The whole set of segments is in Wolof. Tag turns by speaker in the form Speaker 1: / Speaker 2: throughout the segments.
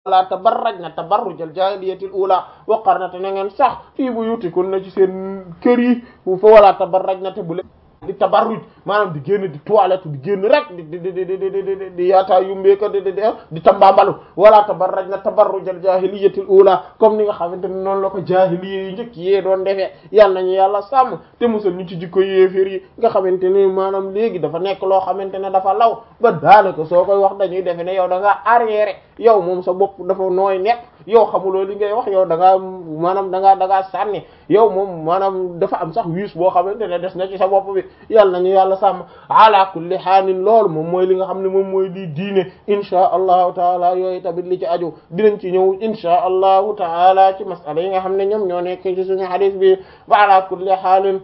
Speaker 1: la tabarrajna tabarrujal jahiliyatil ula wa qarnata na ngeen sax fii buyutikunna ci seen kër yi fa wala tabarrajna te bu leen di tabarruj maanaam di génn di toilette di génn rek di di di di di di di yaataa yumbeeka di di di tambambalu wala tabarraj na tabarrujal jahiliyatil ula comme ni nga xamante ne noonu la ko jahiliya yi njëkk yee doon defee yal nañu yàlla sàmm te musal ñu ci jikko yéeféer yi nga xamante ne maanaam léegi dafa nekk loo xamante ne dafa law ba daanaka soo koy wax dañuy defe ne yow da ngaa arriéré yow moom sa bopp dafa nooy nekk yow xamuloo li ngay wax yow da ngaa maanaam da ngaa da ngaa sànni yow moom maanaam dafa am sax wiis boo xamante ne des na ci sa bopp bi yàlla nañu yàlla sàmm ala kulli xaalin loolu moom mooy li nga xam ne moom mooy di diine inchaa allahu taala yooyu tamit li ci aju dinañ ci ñëw inchaa allahu taala ci masala yi nga xam ne ñoom ñoo nekk ci suñu hadith bi ba ala kulli xaalin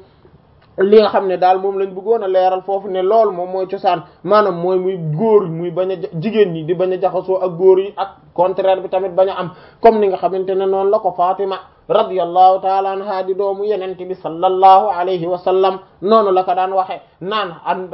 Speaker 1: li nga xam ne daal moom lañ bëggoon a leeral foofu ne loolu moom mooy cosaan maanaam mooy muy góor muy bañ a jigéen ñi di bañ a jaxasoo ak góor yi ak contraire bi tamit bañ a am comme ni nga xamante ne noonu la ko Fatima radiyallahu taala anha di doomu yenente bi sallallahu alayhi wa sallam noonu la ko daan waxe naan an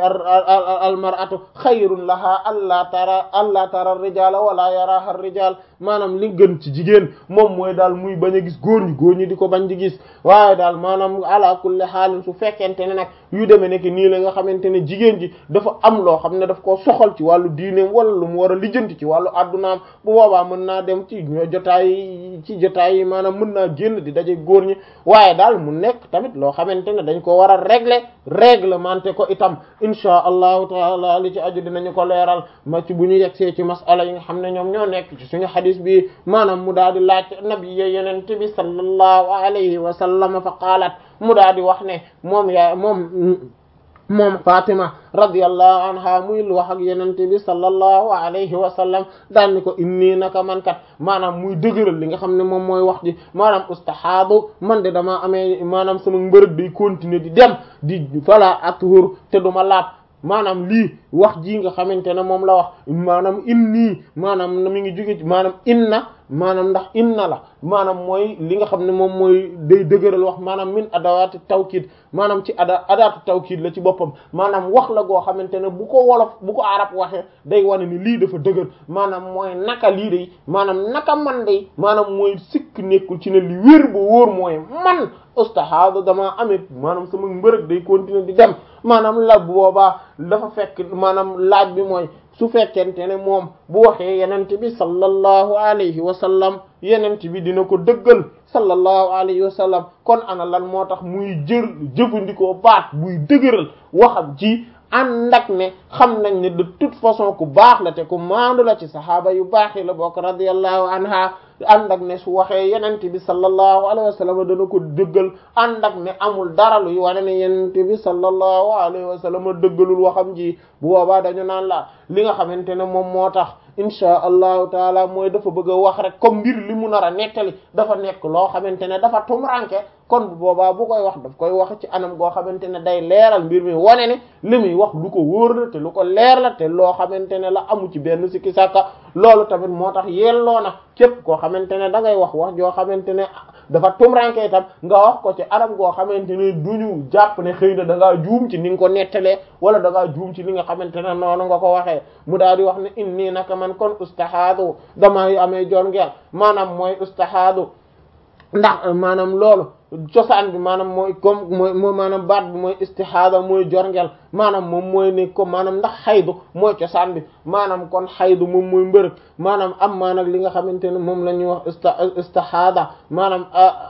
Speaker 1: al mar'atu xayrun laha alla tara alla tara rijala wala yaraha rijal maanaam li gën ci jigéen moom mooy daal muy bañ a gis góor ñi góor ñi di ko bañ di gis waaye daal maanaam ala kulli xaalin su fekkente ne nag yu demee nekk nii la nga xamante ne jigéen ji dafa am loo xam ne daf koo soxal ci wàllu diineem wala lu mu war a lijjanti ci wàllu addunaam bu boobaa mën naa dem ci jotaay ci jotaay yi maanaam mën naa génn di daje góor ñi waaye daal mu nekk tamit loo xamante ne dañ ko war a régler réglementer ko itam insha allahu taala li ci aju dinañu ko leeral ma ci bu ñu yegsee ci masala yi nga xam ne ñoom ñoo nekk ci suñu xadis bi maanaam mu daal di laaj nabi yenente bi sallallahu alayhi wa sallam fa qaalat mu daal di wax ne moom yaa moom moom Fatima radiyallahu anha muy wax ak yenente bi sallallahu alayhi wa sallam daan ni ko inni naka man kat maanaam muy dëgëral li nga xam ne moom mooy wax ji maanaam ustahaadu man de damaa amee maanaam sama mbërëg day continuer di dem di fala athur te duma laab maanaam lii wax ji nga xamante ne moom la wax maanaam inni maanaam mi ngi jóge maanaam inna maanaam ndax inna la maanaam mooy li nga xam ne moom mooy day dëgëral wax maanaam min adawaati tawkiid maanaam ci ada adaatu tawkiid la ci boppam maanaam wax la goo xamante ne bu ko wolof bu ko arab waxee day wane ni lii dafa dëgër maanaam mooy naka lii day maanaam naka man day maanaam mooy sikk nekkul ci ne li wér bu wóor mooy man ustahaada damaa amee maanaam sama mbërëg day continuer di dem maanaam la boobaa dafa fekk maanaam laaj bi mooy su fekkente ne moom bu waxee yenente bi sallallahu alayhi wa sallam yenente bi dina ko dëggal sallallahu alayhi wa sallam kon ana lan moo tax muy jër jëfandikoo baat buy dëgëral waxam ci ànd ak ne xam nañ ne de toute façon ku baax la te ku maandu la ci saxaaba yu baax yi la bokk radiyallahu anha ànd ak ne su waxee yenente bi sallallahu alayhi wa sallam dana ko dëggal ànd ak ne amul dara luy wane ne yenente bi sallallahu alayhi wa sallam dëggalul waxam ji bu boobaa dañu naan la li nga xamante ne moom moo tax insha allahu taala mooy dafa bëgg a wax rek comme mbir li mu nar a nettali dafa nekk loo xamante ne dafa tumranke kon bu boobaa bu koy wax daf koy wax ci anam goo xamante ne day leeral mbir mi wane ne li muy wax lu ko wóor la te lu ko leer la te loo xamante ne la amu ci benn sikki sàkka loolu tamit moo tax yelloo na képp koo xamante ne da ngay wax wax joo xamante ne dafa tumranke itam nga wax ko ci anam goo xamante ne duñu jàpp ne xëy na da ngaa juum ci ni nga ko nettalee wala da ngaa juum ci li nga xamante ne noonu nga ko waxee mu daal di wax ne inni naka man kon ustahaadu damay amee jon ngeel maanaam mooy ustahaadu ndax maanaam loolu cosaan bi maanaam mooy comme mooy moo maanaam baat bi mooy istihaada mooy jorngel maanaam moom mooy ne comme maanaam ndax xaydu mooy cosaan bi maanaam kon xaydu moom mooy mbërëg maanaam am maa nag li nga xamante ne moom la ñuy wax ista istihaada maanaam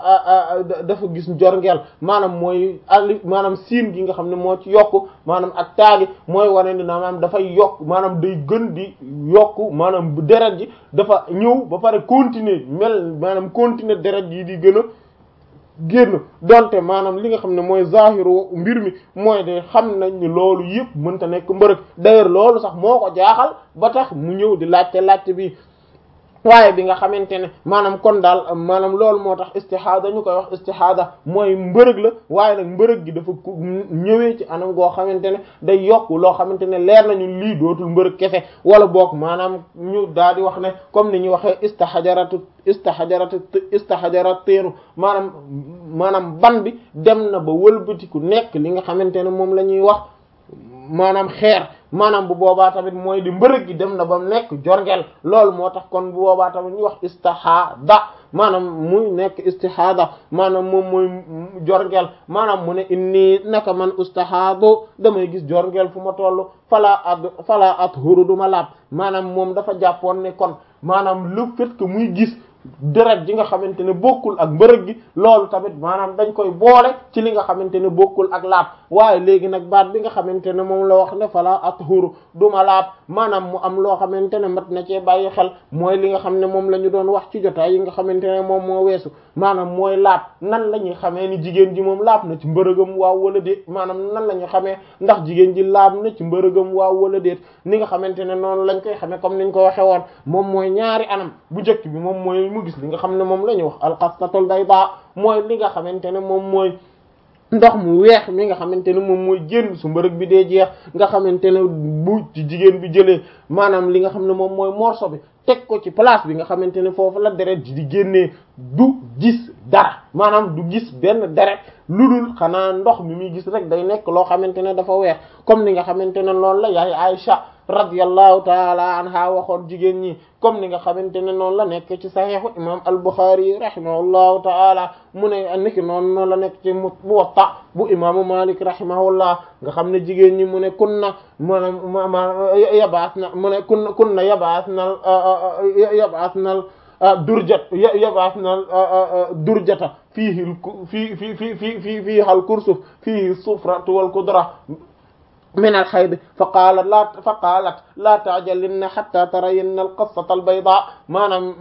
Speaker 1: dafa gis jorngel maanaam mooy ali maanaam siin gi nga xam ne moo ci yokku maanaam ak taagi mooy wane ni maanaam dafay yokk maanaam day gën di yokku maanaam deret ji dafa ñëw ba pare continuer mel maanaam continuer deret yi di gën a génn donte maanaam li nga xam ne mooy zahiru mbir mi mooy de xam nañ ni loolu yëpp mënta nekk mbërëg d'ailleurs loolu sax moo ko jaaxal ba tax mu ñëw di laajte laajte bi waaye bi nga xamante ne maanaam kon daal maanaam loolu moo tax istihaada ñu koy wax istihaada mooy mbërëg la waaye nag mbërëg gi dafa ñëwee ci anam goo xamante ne day yokk loo xamante ne leer nañu lii dootul mbërëg kese wala boog maanaam ñu daal di wax ne comme ni ñuy waxee istahajaratu istahajaratu istahajarat teenu maanaam maanaam ban bi dem na ba wëlbatiku nekk li nga xamante ne moom la ñuy wax maanaam xeer maanaam bu boobaa tamit mooy di mbërëg gi dem na ba mu nekk jorngeel loolu moo tax kon bu boobaa tamit ñu wax istihada maanaam muy nekk istihada maanaam moom mooy jorngeel maanaam mu ne inni naka man ustahadu damay gis jorngeel fu ma toll fala ad fala at huru duma laab maanaam moom dafa jàppoon ne kon maanaam le fait que muy gis deret ji nga xamante ne bokkul ak mbërëg gi loolu tamit maanaam dañ koy boole ci li nga xamante ne bokkul ak laab waaye léegi nag baat bi nga xamante ne moom la wax ne fala athuru duma laab maanaam mu am loo xamante ne mat na cee bàyyi xel mooy li nga xam ne moom la ñu doon wax ci jotaay yi nga xamante ne moom moo weesu maanaam mooy laab nan la ñuy xamee ni jigéen ji moom laab na ci mbërëgam waaw wala déet maanaam nan la ñuy xamee ndax jigéen ji laab na ci mbërëgam waaw wala déet ni nga xamante ne noonu lañ koy xamee comme niñ ko waxe woon moom mooy ñaari anam bu njëkk bi moom mooy mu gis li nga xam ne moom la ñuy wax alxastatul bayda mooy li nga xamante ne moom mooy ndox mu weex mi nga xamante ne moom mooy génn su mbërëg bi dee jeex nga xamante ne bu ci jigéen bi jëlee maanaam li nga xam ne moom mooy morceau bi teg ko ci place bi nga xamante ne foofu la deret ji di génnee du gis dara maanaam du gis benn deret lu dul xanaa ndox mi muy gis rek day nekk loo xamante ne dafa weex comme ni nga xamante ne loolu la yaay Aïcha radiyallahu taala anha waxoon jigéen ñi comme ni nga xamante ne noonu la nekk ci saxiixu imam al-Bukhari rahimahullahu taala mu ne niki noonu noonu la nekk ci Muwatta bu imaamu Malik rahimahullah nga xam ne jigéen ñi mu ne kunna ma ma yabaas na mu ne kunna kunna yabaas na yabaas na durjat yabaas na durjata fiihi fii fii fii fii fii fii hal kursuf fiihi sufratu wal kudra min al xayd fa qaalat laa fa qaalat laa ta'jalinna hatta tarayinna al qassata al bayda maanaam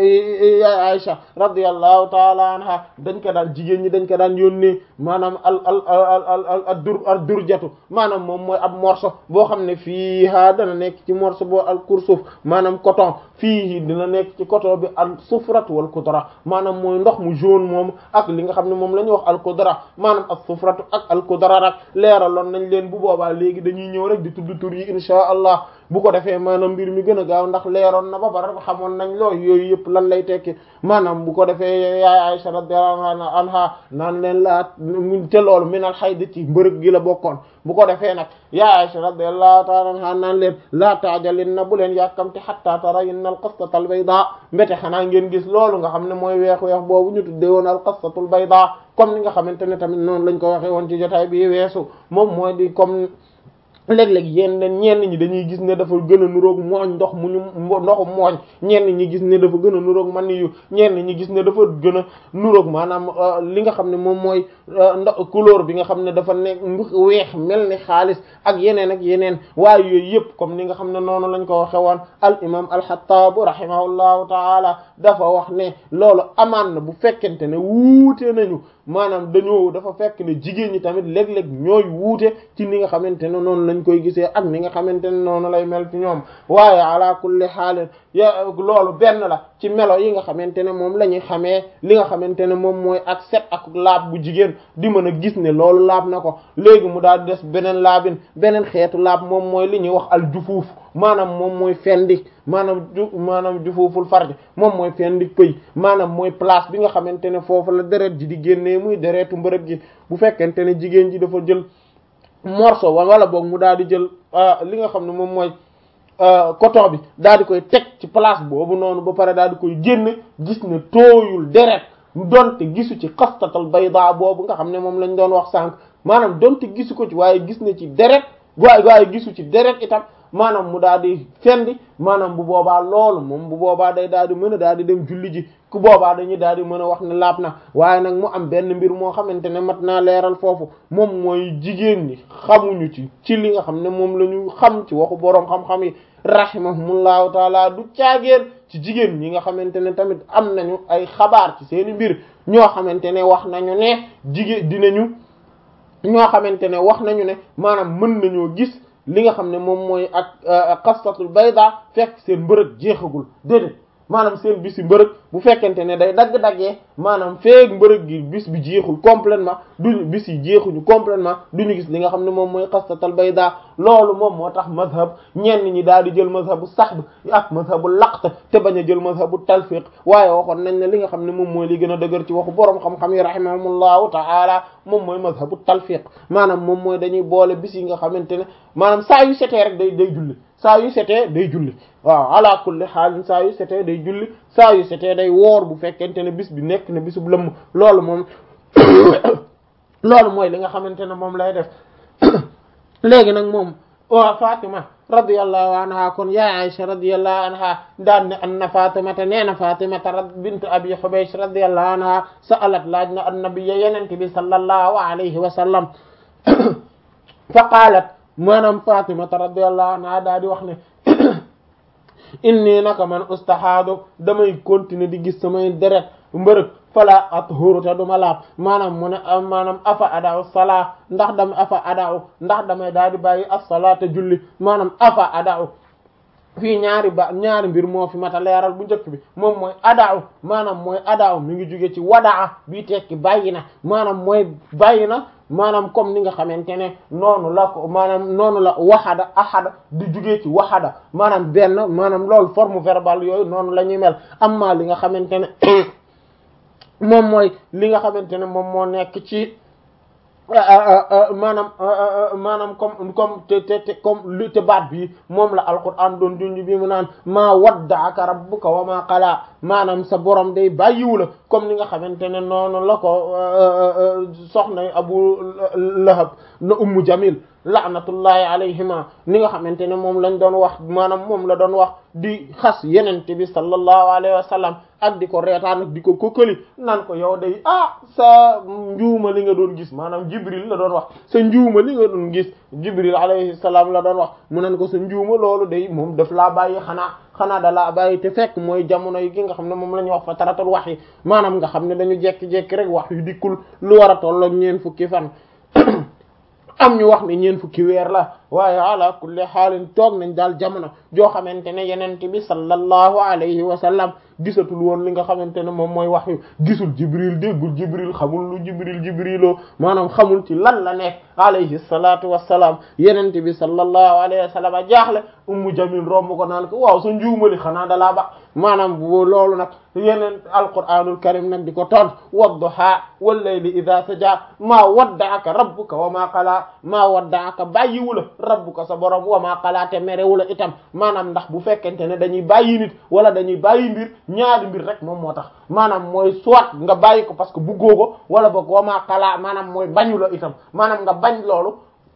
Speaker 1: ya Aisha radiyallahu ta'ala anha dañ ko daan jigéen ñi dañ ko daan yónnee maanaam al al al al al dur al durjatu maanaam moom mooy ab morceau boo xam ne fii ha dana nekk ci morceau boo al kursuf maanaam coton fii dina nekk ci coton bi al sufratu wal kudra maanaam mooy ndox mu jaune moom ak li nga xam ne moom la ñuy wax al kudra maanaam al sufratu ak al kudra rek leeraloon nañ leen bu boobaa léegi dañuy ñëw rek di tudd tur yi insha allah bu ko defee maanaam mbir mi gën a gaaw ndax leeroon na ba pare xamoon nañ loo yooyu yëpp lan lay tekki maanaam bu ko defee yaay Aisha radiyallahu anha naan leen laa te loolu minal hayd ci mbërëg gi la bokkoon bu ko defee nag yaay Aisha radiyallahu ta'ala anha naan leen laa taajalin na bu leen yàkkamte hatta tarayinna al qastata al bayda mbete xanaa ngeen gis loolu nga xam ne mooy weex weex boobu ñu tuddee woon al qastatul bayda comme ni nga xamante ne tamit noonu lañ ko waxee woon ci jotaay bi weesu moom mooy di comme léeg-léeg yéen ñenn ñi dañuy gis ne dafa gën a nuroog mooñ ndox mu ñu ndoxu mooñ ñenn ñi gis ne dafa gën a nuroog man yu ñenn ñi gis ne dafa gën a nuroog maanaam li nga xam ne moom mooy ndox couleur bi nga xam ne dafa nekk weex mel ni xaalis ak yeneen ak yeneen waaye yooyu yëpp comme ni nga xam ne noonu lañ ko waxe woon al imam al-Xattaab rahimahullahu taala dafa wax ne loolu amaan na bu fekkente ne wuute nañu maanaam dañoo dafa fekk ne jigéen ñi tamit léeg-léeg ñooy wuute ci ni nga xamante ne noonu lañ koy gisee ak ni nga xamante ne noonu lay mel ci ñoom waaye ala kulli xaalin ya loolu benn la ci melo yi nga xamante ne moom la ñuy xamee li nga xamante ne moom mooy ak set ak laab bu jigéen di mën a gis ne loolu laab na ko léegi mu daal di des beneen laabin beneen xeetu laab moom mooy li ñuy wax al jufuuf maanaam moom mooy fendik maanaam ju maanaam jufuuful farj moom mooy fendik pëy maanaam mooy place bi nga xamante ne foofu la deret ji di génnee muy deretu mbërëg ji bu fekkente ne jigéen ji dafa jël morceau wala boog mu daal di jël li nga xam ne moom mooy coton bi daal di koy teg ci place boobu noonu ba pare daal di koy génne gis ne tooyul deret donte gisu ci xastatal bayda boobu nga xam ne moom lañ doon wax sànq maanaam donte gisu ko ci waaye gis ne ci deret waaye waaye gisu ci deret itam maanaam mu daal di fendi maanaam bu boobaa loolu moom bu boobaa day daal di mën a daal di dem julli ji ku boobaa dañuy daal di mën a wax ne laab na waaye nag mu am benn mbir moo xamante ne mat naa leeral foofu moom mooy jigéen ñi xamuñu ci ci li nga xam ne moom la ñu xam ci waxu boroom xam-xam yi rahimahumullahu taala du caagéen ci jigéen ñi nga xamante ne tamit am nañu ay xabaar ci seeni mbir ñoo xamante ne wax nañu ne jigéen dinañu ñoo xamante ne wax nañu ne maanaam mën nañoo gis li nga xam ne moom mooy ak qastatul bayda fekk seen mbërëg jeexagul déedéet maanaam seen bis yi mbërëg bu fekkente ne day dagg-daggee maanaam feeg mbërëg gi bis bi jeexul complètement duñu bis yi jeexuñu complètement duñu gis li nga xam ne moom mooy xastatal bayda loolu moom moo tax mazhab ñenn ñi daal di jël mazhabu saxb ak mazhabu laqt te bañ a jël mazhabu talfiq waaye waxoon nañ ne li nga xam ne moom mooy li gën a dëgër ci waxu boroom xam-xam yi rahimahumullahu ta'ala moom mooy mazhabu talfiq maanaam moom mooy dañuy boole bis yi nga xamante ne maanaam saa yu setee rek day day julli saa yu setee day julli waaw ala kulli xaalin saa yu setee day julli saa yu setee day woor bu fekkente ne bis bi nekk ne bisub lëmm loolu moom loolu mooy li nga xamante ne moom lay def léegi nag moom wa Fatima radiyallahu anha kon ya Aisha radiyallahu anha daan ne anna Fatimata nee na Fatimata bint Abi Hubaysh radiyallahu anha sa'alat laaj na annabiyya yenente bi sallallahu alayhi wa sallam fa qaalat maanaam Fatimata radiyallahu anha daa di wax ne inni naka man ustahaadu damay continuer di gis samay deret mbërëg fala athuru te duma laab maanaam mu ne maanaam afa adaaw salaa ndax dama afa adaaw ndax damay daal di bàyyi as-salaata julli maanaam afa adaaw fii ñaari ba ñaari mbir moo fi mata leeral bu njëkk bi moom mooy adaaw maanaam mooy adaaw mi ngi jóge ci wadaa bii tekki bàyyi na maanaam mooy bàyyi na maanaam comme ni nga xamante ne noonu la ko maanaam noonu la waxada ahada di jugee ci waxada maanaam benn maanaam loolu forme verbale yooyu noonu la ñuy mel amma li nga xamante ne moom mooy li nga xamante ne moom moo nekk ci maanaam maanaam comme comme te te te comme li te baat bi moom la alquran doon junj bi mu naan maa wadda'aka rabbuka wa maa qalaa maanaam sa borom day bàyyiwu la comme ni nga xamante ne noonu la ko soxna Abu Lahab na Ummu Jamil laanatullahi alayhima ni nga xamante ne moom lañ doon wax maanaam moom la doon wax di xas yenente bi sallallahu alayhi wa sallam ak di ko reetaan ak di ko kokkali naan ko yow day ah sa njuuma li nga doon gis maanaam jibril la doon wax sa njuuma li nga doon gis jibril alayhi salaam la doon wax mu nan ko sa njuuma loolu day moom daf laa bàyyi xanaa xanaa da laa bàyyi te fekk mooy jamono yi gi nga xam ne moom la ñuy wax fa taratul wax yi maanaam nga xam ne dañu jekki-jekki rek wax yu dikkul lu war a tolloo ñeen fukki fan am ñu wax ne ñeen fukki weer la waaye ala kulli xaalin toog nañ daal jamono joo xamante ne yenente bi sallallahu alayhi wa sallam gisatul woon li nga xamante ne moom mooy wax yu gisul jibril déggul jibril xamul lu jibril jibriloo maanaam xamul ci lan la nekk alayhi salatu wassalaam yenente bi sallallahu alayhi wa sallam a jaaxle ummu jamil romb ko naan ko waaw sa njuumali xanaa dalaa ba maanaam bu loolu nag yeneen alquranul karim nag di ko tont wadduha wallayli idha saja maa wadda'aka rabbuka wa maa qala maa wadda'aka bàyyiwula rabbuka sa borom wa maa qala te merewula itam maanaam ndax bu fekkente ne dañuy bàyyi nit wala dañuy bàyyi mbir ñaari mbir rek moom moo tax maanaam mooy soit nga bàyyi ko parce que buggoo ko wala boog wa maa qala maanaam mooy bañu la itam maanaam nga bañ loolu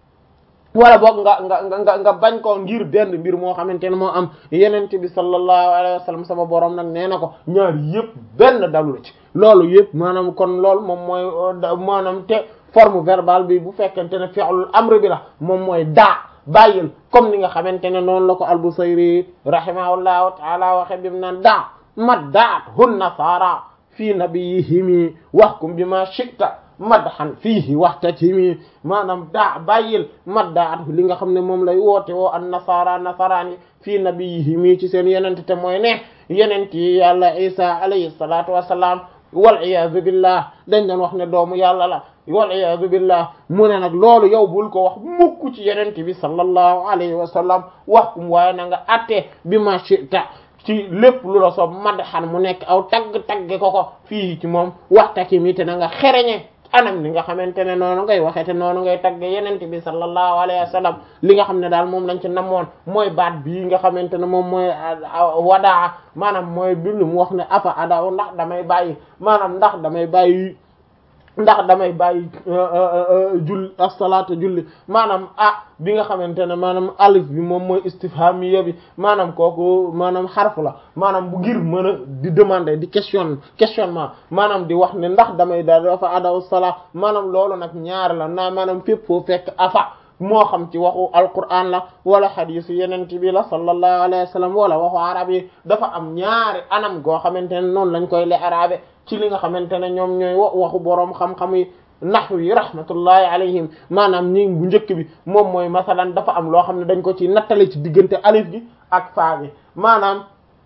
Speaker 1: wala boog nga nga nga nga bañ ko ngir benn mbir moo xamante ne moo am yenente bi sallallahu alayhi wa sallam sama borom nag nee na ko ñaar yëpp benn dalu la ci loolu yëpp maanaam kon loolu moom mooy maanaam te forme verbale bi bu fekkente ne fi'lul amr bi la moom mooy daa bàyyil comme ni nga xamante ne noonu la ko al-Busayri rahimahullahu ta'ala waxe bi mu naan daa maddaat hun nasara fii nabiyihimi wahkum bima shi'ta madhan fiihi waxtatimi maanaam daa bàyyil maddaat li nga xam ne moom lay woote woo an nasara nasaraan yi fii nabiyihimi ci seen yenente te mooy ne yenent yi yàlla isa alayhi salatu wassalam wal iyaazu billah dañ doon wax ne doomu yàlla la wal iyaazu billah mu ne nag loolu yow bul ko wax mukk ci yenente bi sallallahu alayhi wa sallam wax kum waaye na nga attee bi ma shi'ta ci lépp lu la soob madhan mu nekk aw tagg-tagge ko ko fii ci moom waxtaki mi te na nga xereñe anam li nga xamante ne noonu ngay waxee te noonu ngay tagge yenente bi sallallahu alayhi wa sallam li nga xam ne daal moom lañ ci namoon mooy baat bii nga xamante ne moom mooy wadaa maanaam mooy bi lu mu wax ne afa adaw ndax damay bàyyi maanaam ndax damay bàyyi ndax damay bàyyi julli as-salaatu julli maanaam ah bi nga xamante ne maanaam alif bi moom mooy istifhamiya bi maanaam kooku maanaam xarfu la maanaam bu ngir mën a di demander di question questionnement maanaam di wax ne ndax damay daal dafa adaw salaa maanaam loolu nag ñaar la naa maanaam fépp foo fekk afa moo xam ci waxu alquran la wala xadiis yeneen bi la sallallahu alayhi wa sallam wala waxu arab yi dafa am ñaari anam goo xamante ne noonu lañ koy le arabe ci li nga xamante ne ñoom ñooy waxu boroom xam-xam yi naxwu yi rahmatullahi alayhim maanaam ñi bu njëkk bi moom mooy masalan dafa am loo xam ne dañ ko ci nattale ci diggante alif gi ak faa gi maanaam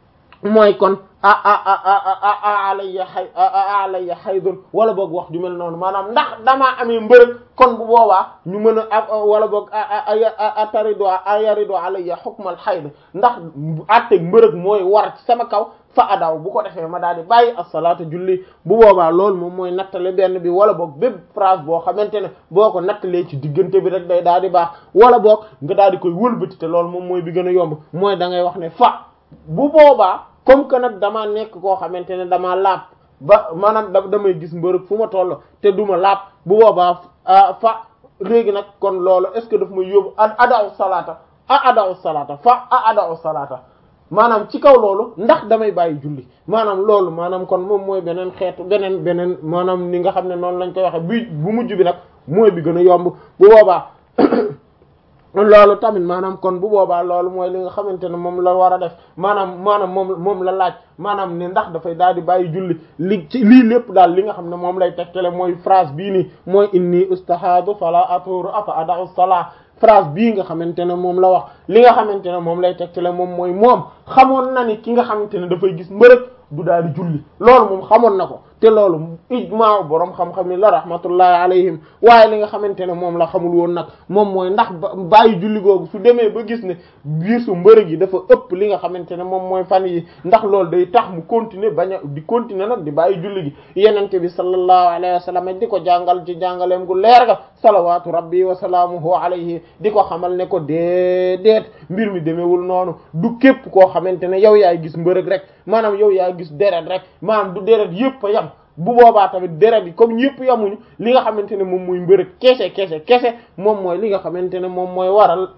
Speaker 1: mooy kon a a a a alayya xay alayya xaydun wala boog wax ju mel noonu maanaam ndax damaa amee mbërëg kon bu boobaa ñu mën a wala boog a tarido a yarido alayya xukmal xayd ndax atteg mbërëg mooy war ci sama kaw fa adaw bu ko defee ma daal di bàyyi as-salaata julli bu boobaa loolu moom mooy nattale benn bi wala boog bépp phrase boo xamante ne boo ko nattalee ci diggante bi rek day daal di baax wala boog nga daal di koy wëlbati te loolu moom mooy bi gën a yomb mooy da ngay wax ne fa bu boobaa comme que nag damaa nekk koo xamante ne damaa laab ba maanaam da damay gis mbërëg fu ma toll te duma laab bu boobaa fa léegi nag kon loolu est ce que daf may yóbbu a adaw salaata a adaw salaata fa a adaw salaata maanaam ci kaw loolu ndax damay bàyyi julli maanaam loolu maanaam kon moom mooy beneen xeetu beneen beneen maanaam ni nga xam ne noonu lañ koy waxe bi bu mujj bi nag mooy bi gën a yomb bu boobaa loolu tamit maanaam kon bu boobaa loolu mooy li nga xamante ne moom la war a def maanaam maanaam moom moom la laaj maanaam ne ndax dafay daal di bàyyi julli li ci lii lépp daal li nga xam ne moom lay tegtale mooy phrase bii nii mooy inni ustahadu fala aturu afa ada'u salaa phrase bii nga xamante ne moom la wax li nga xamante ne moom lay tegtale moom mooy moom xamoon na ni ki nga xamante ne dafay gis mbërëg du daal di julli loolu moom xamoon na ko te loolu ijmaa boroom xam-xam yi la rahmatullahi alayhim waaye li nga xamante ne moom la xamul woon nag moom mooy ndax bàyyi julli googu su demee ba gis ne biir su mbërëg yi dafa ëpp li nga xamante ne moom mooy fan yi ndax loolu day tax mu continuer bañ a di continuer nag di bàyyi julli gi yenente bi sallallahu alayhi wa sallam di ko jàngal ci jàngaleem gu leer ga salawaatu rabbi wa salaamuhu alayhi di ko xamal ne ko déedéet mbir mi demeewul noonu du képp koo xamante ne yow yaay gis mbërëg rek maanaam yow yaay gis deret rek maanaam du deret yëpp a yam bu boobaa tamit deret yi comme ñëpp yamuñu li nga xamante ne moom mooy mbërëg kese kese kese moom mooy li nga xamante ne moom mooy waral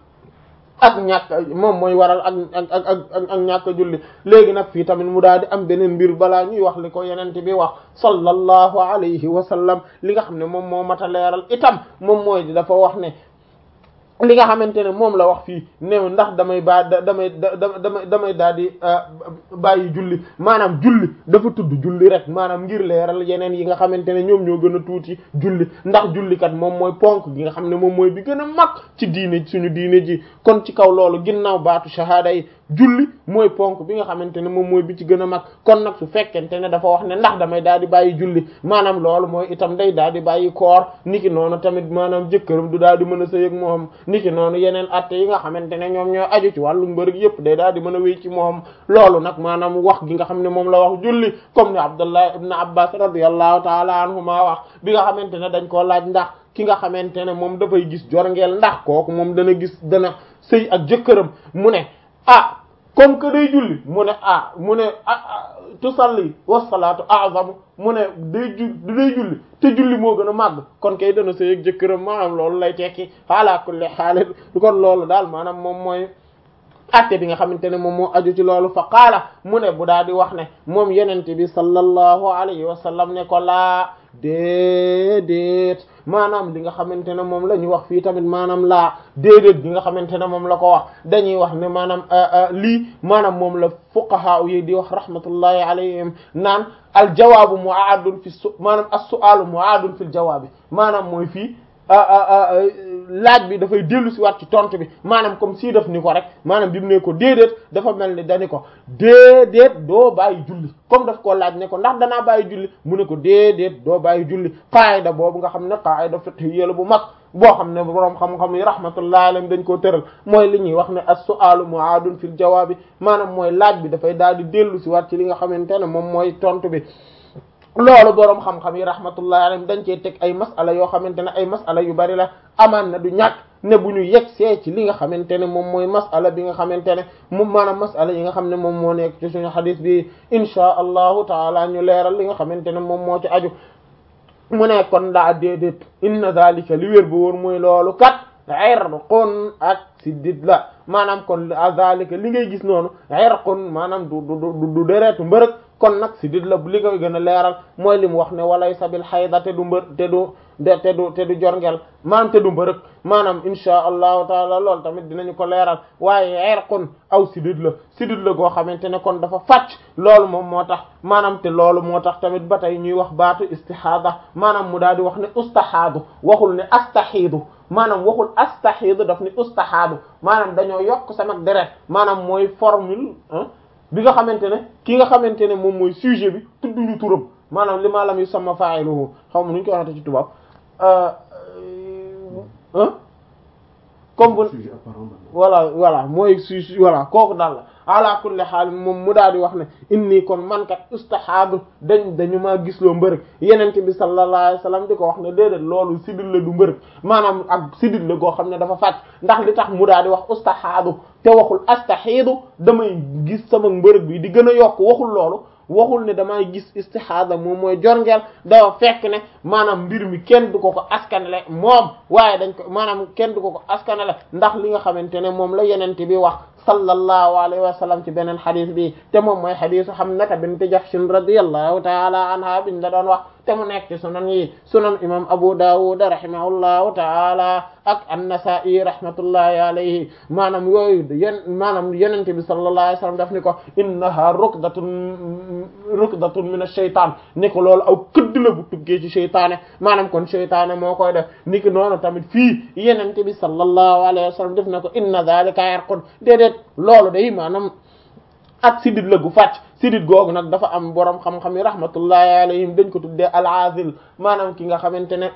Speaker 1: ak ñàkk moom mooy waral ak ak ak ak ak ñàkk julli léegi nag fii tamit mu daal di am beneen mbir balaa ñuy wax li ko yenente bi wax sallallahu alayhi wa sallam li nga xam ne moom moo mat a leeral itam moom mooy di dafa wax ne li nga xamante ne moom la wax fii ne ndax damay ba damay damay damay daal di bàyyi julli maanaam julli dafa tudd julli rek maanaam ngir leeral yeneen yi nga xamante ne ñoom ñoo gën a tuuti julli ndax jullikat moom mooy ponk gi nga xam ne moom mooy bi gën a mag ci diine suñu diine ji kon ci kaw loolu ginnaaw baatu shahada yi julli mooy ponk bi nga xamante ne moom mooy bi ci gën a mag kon nag su fekkente ne dafa wax ne ndax damay daal di bàyyi julli maanaam loolu mooy itam day daal di bàyyi koor niki noonu tamit maanaam jëkkëram du daal di mën a sëy ak moom niki noonu yeneen atte yi nga xamante ne ñoom ñoo aju ci wàllu mbërëg yëpp day daal di mën a wéy ci moom loolu nag maanaam wax gi nga xam ne moom la wax julli comme ni Abdullah ibn Abbas radiyallahu taala anhuma wax bi nga xamante ne dañ koo laaj ndax ki nga xamante ne moom dafay gis jorngeel ndax kooku moom dana gis dana sëy ak jëkkëram mu ne ah comme que day julli mu ne ah mu ne ah tusalli wasalaatu a'zamu mu ne day ju day julli te julli moo gën a màgg kon kay dana sëy ak jëkkëram maanaam loolu lay tekki ala kulli haal kon loolu daal maanaam moom mooy atte bi nga xamante ne moom moo aju ci loolu fa qaala mu ne bu daal di wax ne moom yenente bi sallallahu alayhi wa sallam ne ko laa déedéet maanaam li nga xamante ne moom la ñu wax fii tamit maanaam laa déedéet bi nga xamante ne moom la ko wax dañuy wax ne maanaam lii maanaam moom la fuqaha yi di wax rahmatullahi alayhim naan al jawaabu mu'aadun fi su maanaam as-su'aalu mu'aadun fil jawaabi maanaam mooy fii laaj bi dafay dellu si waat ci tontu bi maanaam comme si def ni ko rek maanaam bi mu ne ko déedéet dafa mel ni dani ko déedéet doo bàyyi julli comme daf koo laaj ne ko ndax danaa bàyyi julli mu ne ko déedéet doo bàyyi julli qaayda boobu nga xam ne qaayda fiqhiyya la bu mag boo xam ne boroom xam-xam yi rahmatullahi alayhim dañ koo tëral mooy li ñuy wax ne as-su'aalu mu'aadun fil jawaabi maanaam mooy laaj bi dafay daal di dellu si waat ci li nga xamante ne moom mooy tontu bi loolu boroom xam-xam yi rahmatullahi alayhim dañ cee teg ay masala yoo xamante ne ay masala yu bari la amaan na du ñàkk ne bu ñu yegg see ci li nga xamante ne moom mooy masala bi nga xamante ne moom maanaam masala yi nga xam ne moom moo nekk ci suñu xadis bi inchaa allahu taala ñu leeral li nga xamante ne moom moo ci aju mu ne kon daa déedéet inna zalika li wér bu wóor mooy loolu kat irqun ak siddit la maanaam kon zalika li ngay gis noonu irqun maanaam du du du deretu mbërëg kon nag siddit la li koy gën a leeral mooy li mu wax ne walay sabil xayda te du mbër te du de te du te du jorngel maanaam te du mbërëg maanaam insha allahu taala loolu tamit dinañu ko leeral waaye irqun aw siddit la siddit la goo xamante ne kon dafa fàcc loolu moom moo tax maanaam te loolu moo tax tamit ba tey ñuy wax baatu istihaada maanaam mu daal di wax ne ustahaadu waxul ne astahiidu maanaam waxul astahiidu daf ni ustahaadu maanaam dañoo yokk sama deret maanaam mooy formule bi nga xamante ne ki nga xamante ne moom mooy sujet bi tudduñu turam maanaam li ma lam yu sama fa'iluhu xaw ma nu ñu ko waxate ci tubaab ah comme bu voilà voilà mooy su voilà kooku daal la ala kulli xaal moom mu daal di wax ne inni kon man kat ustahaadu dañ dañu maa gisloo mbërëg yenente bi sallallahu alayhi wasallam di ko wax ne déedéet loolu sidit la du mbërëg maanaam ak sidit la goo xam ne dafa fàcc ndax li tax mu daal di wax ustahaadu te waxul astahiidu damay gis sama mbërëg bi di gën a yokk waxul loolu waxul ne damay gis istihada moom mooy jorngeel dafa fekk ne maanaam mbir mi kenn du ko ko askanale moom waaye dañ ko maanaam kenn du ko ko askanale ndax li nga xamante ne moom la yenente bi wax sallallahu alayhi wa sallam ci beneen xadis bi te moom mooy xadisu Hamnata bint Jahsh radiyallahu taala anha biñ la doon wax te mu nekk ci sunan yi sunan imam Abu Dawud rahimahullahu taala ak an-Nasa'i rahmatullahi alayhi maanaam yooyu yen maanaam yenente bi sallallahu alayhi wa sallam daf ni ko innaha rukdatun rukdatun min ash-shaytan ni ko loolu aw këdd la bu tuggee ci sheytaane maanaam kon sheytaane moo koy def ni ki noonu tamit fii yenente bi sallallahu alayhi wa sallam def na ko inna dhalika yarqud déedéet loolu day maanaam ak sidit la gu fàcc sidit googu nag dafa am borom xam-xam yi rahmatullahi alayhim dañ ko tuddee al-azil maanaam ki nga xamante ne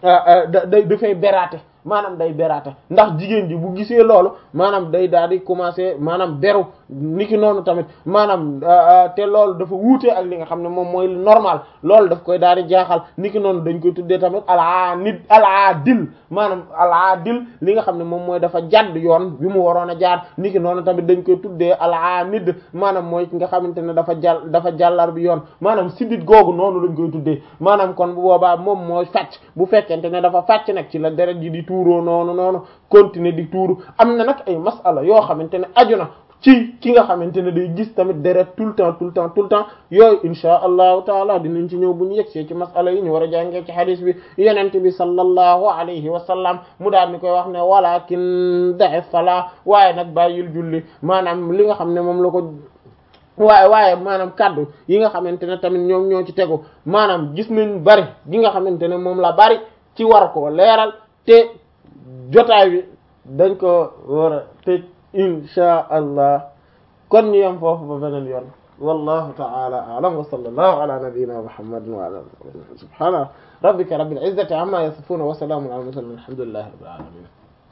Speaker 1: da day dafay beraate maanaam day beraate ndax jigéen ji bu gisee loolu maanaam day daal di commencer maanaam beru niki noonu tamit maanaam te loolu dafa wuute ak li nga xam ne moom mooy normal loolu daf koy daal di jaaxal niki noonu dañ koy tuddee tamit al-anid al-adil maanaam al-adil li nga xam ne moom mooy dafa jadd yoon bi mu waroon a jaar niki noonu tamit dañ koy tuddee al-anid maanaam mooy ki nga xamante ne dafa jàll dafa jàllar bi yoon maanaam sidit googu noonu lañ koy tuddee maanaam kon bu boobaa moom mooy fàcc bu fekkente ne dafa fàcc nag ci la deret ji di tuuroo noonu noonu continuer di tuuru am na nag ay masala yoo xamante ne aju na ci ki nga xamante ne day gis tamit deret tout le temps tout le temps tout le temps yooyu insha allahu taala dinañ ci ñëw bu ñu yegsee ci masala yi ñu war a jàngee ci hadis bi yenente bi sallallahu alayhi wa sallam mu daal ni koy wax ne walakin da'i fala waaye nag bàyyil julli maanaam li nga xam ne moom la ko waaye waaye maanaam kaddu yi nga xamante ne tamit ñoom ñoo ci tegu maanaam gis nañ bari gi nga xamante ne moom la bari ci war ko leeral te jotaay bi dañ ko war a tëj insha allah kon ñu yem foofu ba beneen yoon wallahu ta'ala a'lam wa sallallahu ala nabiyyina muhammadin wa ala alihi subhana rabbika rabbil izzati amma yasifun wa salamun ala mursalin alhamdulillahi rabbil alamin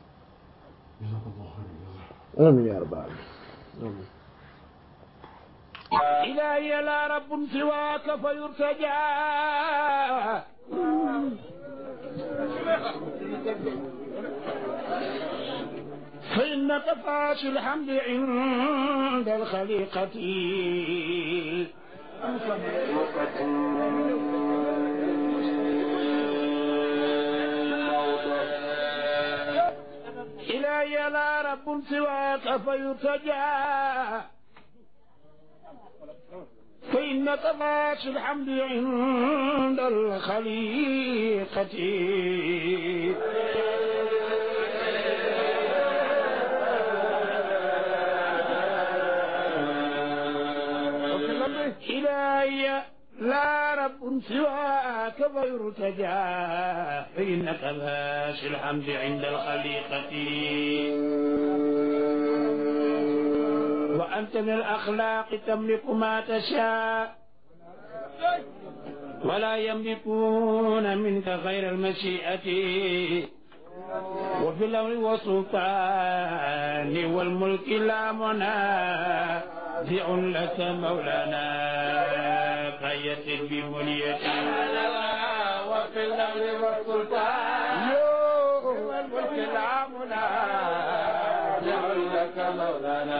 Speaker 1: amin ya rabbal alamin
Speaker 2: إلهي لا رب سواك فيرتجى فإنك فاش الحمد عند الخليقة إلهي لا رب سواك فيرتجى فإنك فاش الحمد عند الخليقة إلهي لا رب سواك فيرتجى فإنك فاش الحمد عند الخليقة وأنت من الأخلاق تملك ما تشاء ولا يملكون منك غير المشيئة وفي الأمر والسلطان والملك لا منازع لك مولانا فيسر بمنيتي وفي الأمر والسلطان والملك لا منازع لك مولانا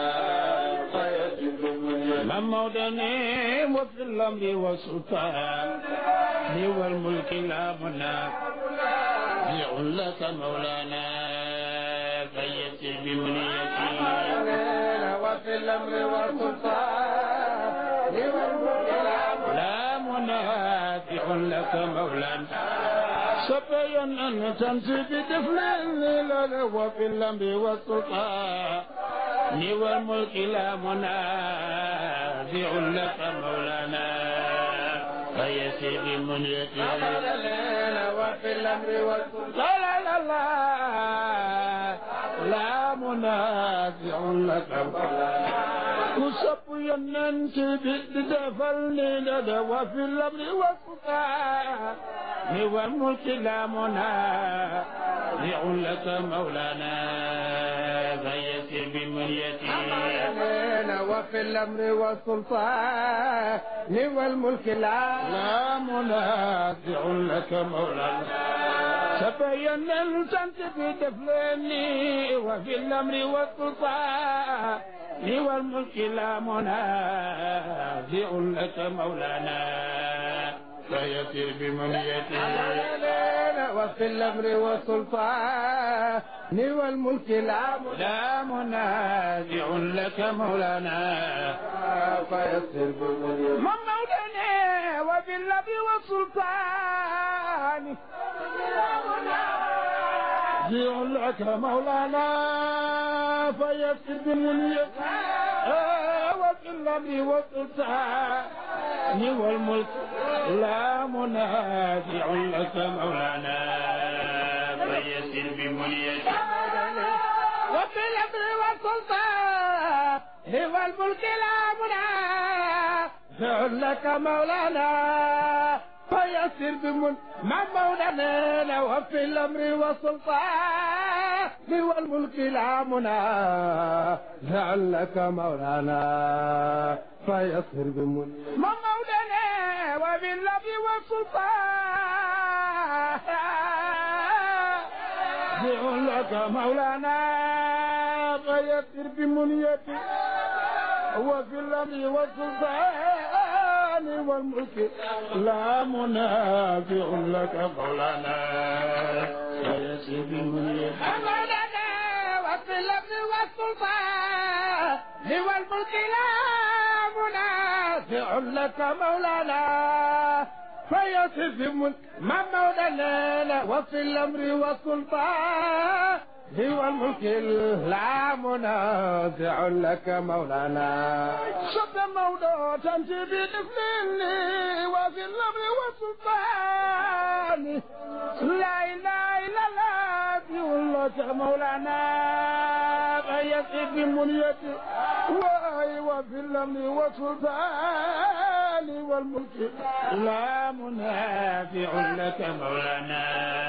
Speaker 2: من مودني وفي الأمر والسلطان والملك لا منازع لك مولانا فيسر بمنيتي وفي الأمر والسلطان لا منازع لك مولانا سبيا أن تمشي بدفن وفي الأمر والسلطان والملك لا منازع لك مولانا فيسير منيتي وفي الأمر والسلطان لا لا لا لا منازع لك مولانا كسب يننت بدفلني لدى وفي الأمر والسلطان والملك لا منازع لك مولانا فيسر بمنيتي
Speaker 3: وفي الأمر والسلطان والملك لا
Speaker 2: لا منازع لك مولانا تبين التنت بدفلني وفي الأمر والسلطان والملك لا منازع لك مولانا فيسر بمنيتي
Speaker 3: وفي الأمر والسلطان والملك لا
Speaker 2: لا منازع لك مولانا
Speaker 3: فيسر بمنيتي
Speaker 2: من مولانا وفي الأمر والسلطان منازع لك مولانا فيسر بمنيتي وفي الأمر والسلطان والملك لا منازع لك مولانا فيسر بمنيتي
Speaker 3: وفي الأمر والسلطان والملك لا منازع لك مولانا فيسر بمن مع مولانا وفي الأمر والسلطان والملك لا منازع لك مولانا فيسر بمن
Speaker 2: من مولانا وباللب والسلطان لك مولانا فيسر بمنيتي وفي الأمر والسلطان والملك لا منافع لك مولانا فيسر بمنيتي
Speaker 3: مولانا وفي الأمر والسلطان والملك لا منازع لك مولانا فيصف من ما مولانا وفي الأمر والسلطان هو الملك لا منازع لك مولانا
Speaker 2: شد موضوع تنتي بدفلني وفي الأمر والسلطان لا إله إلا الله بيقول لك مولانا فيسر بمنيتي وفي الأمر والسلطان والملك لا منافع لك مولانا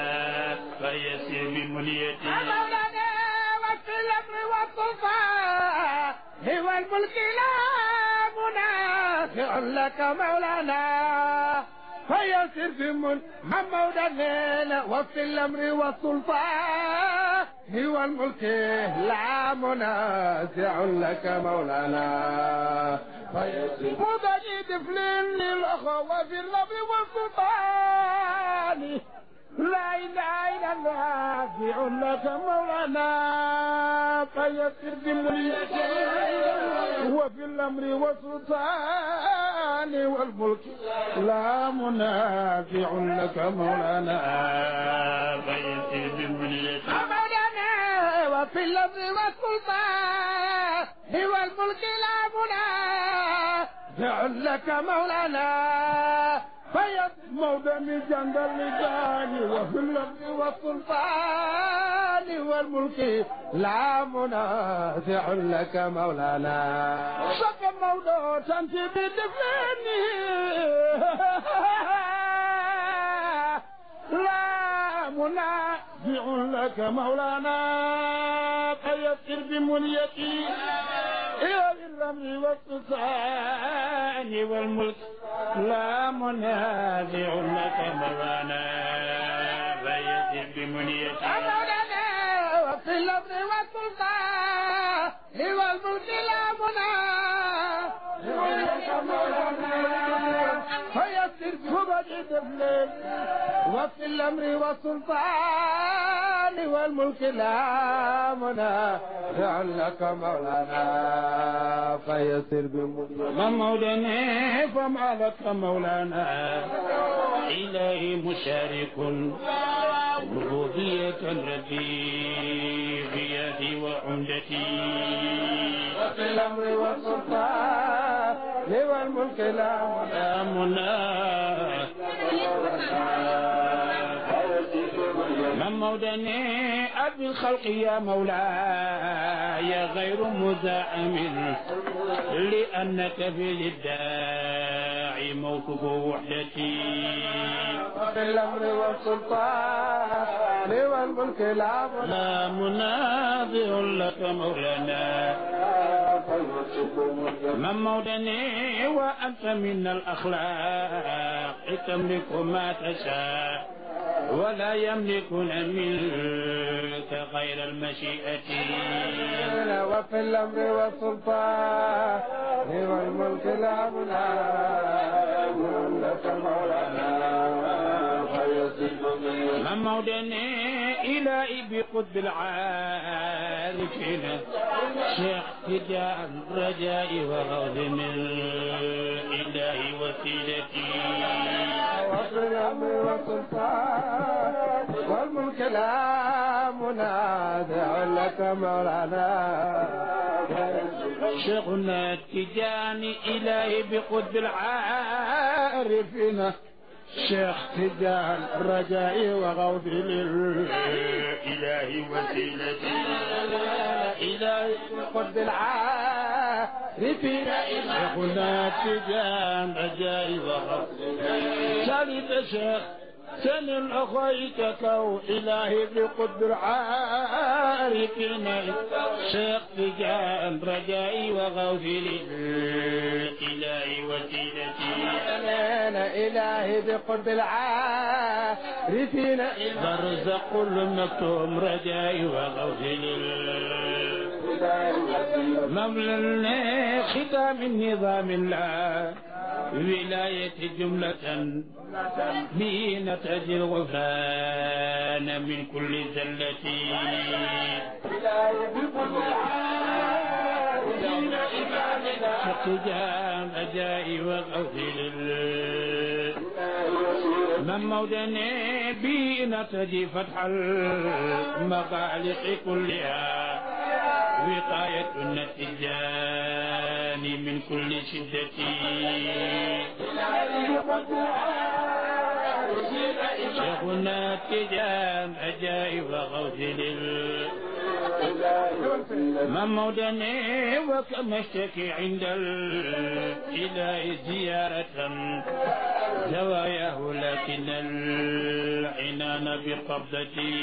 Speaker 2: فيسر بمنيتي
Speaker 3: مولانا وفي الأمر والسلطان هو الملك لا منازع لك مولانا فيسر بمن ما مولانا وفي الأمر والسلطان هو الملك لا منازع لك مولانا فيسر
Speaker 2: مضني دفلين للأخوة في الأمر والسلطان لا إله إلا الله في لك مولانا فيسر بمنيتي وفي الأمر والسلطان والملك لا منافع لك مولانا فيسر بمنيتي
Speaker 3: مولانا وفي الأمر والسلطان هو الملك لا منازع لك مولانا فيض
Speaker 2: مودني جند اللجان وفي الأرض
Speaker 3: والسلطان والملك لا منازع لك مولانا
Speaker 2: شك موضوع تنتي بدفني لا منازع لك مولانا فيسر بمنيتي إلى الأمر والسلطان والملك لا منازع لك مولانا فيسر بمنيتي
Speaker 3: مولانا وفي الأمر والسلطان والملك لا منازع لك مولانا فيسر بمنيتي وفي الأمر والسلطان والملك لا منازع لك مولانا فيسر بمنيتي
Speaker 2: ما مولانا فما لك مولانا إلهي مشارك ربوبية ربي بيدي وعمدتي
Speaker 3: وفي الأمر والسلطان والملك لا
Speaker 2: منازع من مودني أبي الخلق يا مولاي غير مزاحم لأنك في الداعي موقف وحدتي
Speaker 3: في الأمر والسلطان والملك لا
Speaker 2: لا مناظر لك مولانا من مودني وأنت من الأخلاق تملك ما تشاء ولا يملكون منك غير المشيئة
Speaker 3: وفي الأمر والسلطان والملك لا منازع لك مولانا
Speaker 2: من مودني إلهي بقطب العارفين شيخ تجان رجائي وغوث من إله وسيلتي
Speaker 3: وفي الأمر والسلطان والملك لا منازع لك مولانا
Speaker 2: شيخنا التجاني إلهي بقطب العارفين شيخ تجان رجائي وغوث للإله وسيلتي إلهي
Speaker 3: قد العارفين
Speaker 2: شيخنا تجان رجائي وغوث سالت شيخ سن أخيك كو إلهي بقد العارفين شيخ تجان رجائي وغوثي للإله وسيلتي
Speaker 3: أنا إلهي بقرب العارفين
Speaker 2: برزق المكتوم رجائي وغوثي مولى ختام النظام الله ولاية جملة به نتجي الغفران من كل زلة اقتجام أجائي وغفل من مودني بي نتجي فتح المغالق كلها وقاية النتجان من كل شدة شيخنا التجان أجائب غوث لل من مودني وكما اشتكي عند الإله زيارة زواياه لكن العنان بقبضتي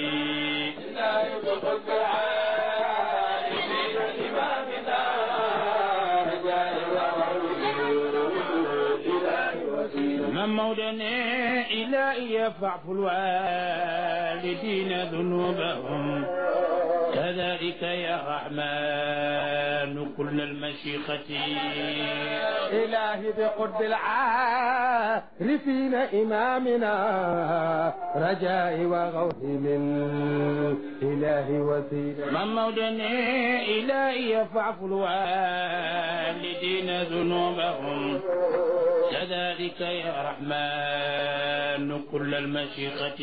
Speaker 2: من مودني إلهي فاعف الوالدين ذنوبهم كذلك يا رحمن كل المشيخة
Speaker 3: إلهي بقرب العارفين إمامنا رجائي وغوثي للإله وسيلة
Speaker 2: من مودني إلهي فاعف الوالدين ذنوبهم كذلك يا رحمن كل المشيقة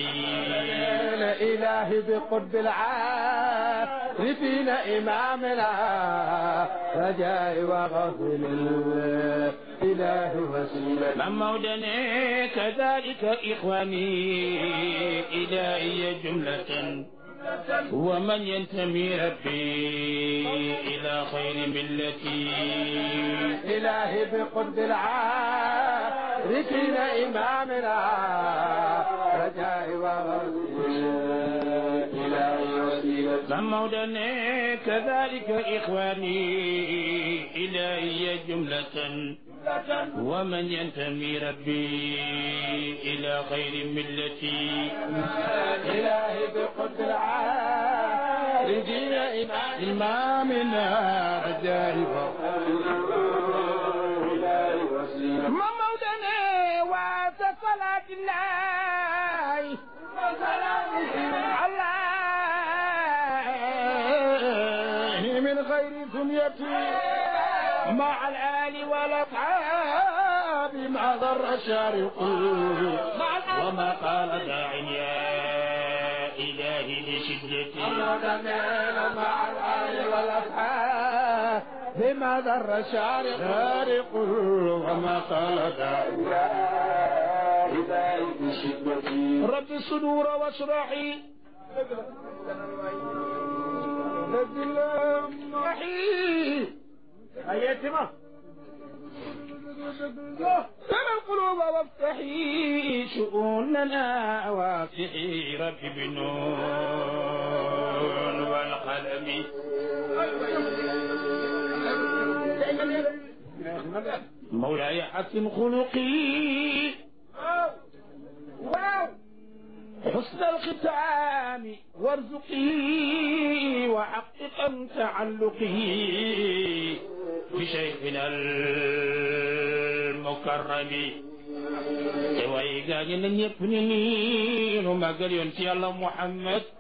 Speaker 3: إلهي بقرب العارفين إمامنا رجائي وغوثي للإله وسيلة
Speaker 2: من مودني كذلك إخواني إلهي جملة ومن ينتمي ربي إلى خير ملتي
Speaker 3: إلهي بقرب العارفين إمامنا رجائي وغوثي إلهي وسيلة
Speaker 2: من مودني كذلك إخواني إلهي جملة ومن ينتمي ربي إلى خير ملتي
Speaker 3: إلهي بقرب العارفين
Speaker 2: إمامنا رجائي
Speaker 3: ممودنا وتصلاة الله الله من غير ثنيتي مع الآل والأصحاب ما ضر شارق
Speaker 2: وما قال داع يا إلهي لشدتي
Speaker 3: ممودنا مع الآل والأصحاب بما ضر شارق
Speaker 2: شارق وما قال داع
Speaker 3: رب الصدور واشرحي رحي
Speaker 2: أيتما
Speaker 3: ترى القلوب وافتحي شؤوننا وافتحي ربي بالنون والقلم مولاي حسن خلقي حسن الختام وارزقي وحققا تعلقي بشيخنا المكرم te waaye gaa ñi na ñëpp ni nii nu màggal yoon ci yàlla Muhammad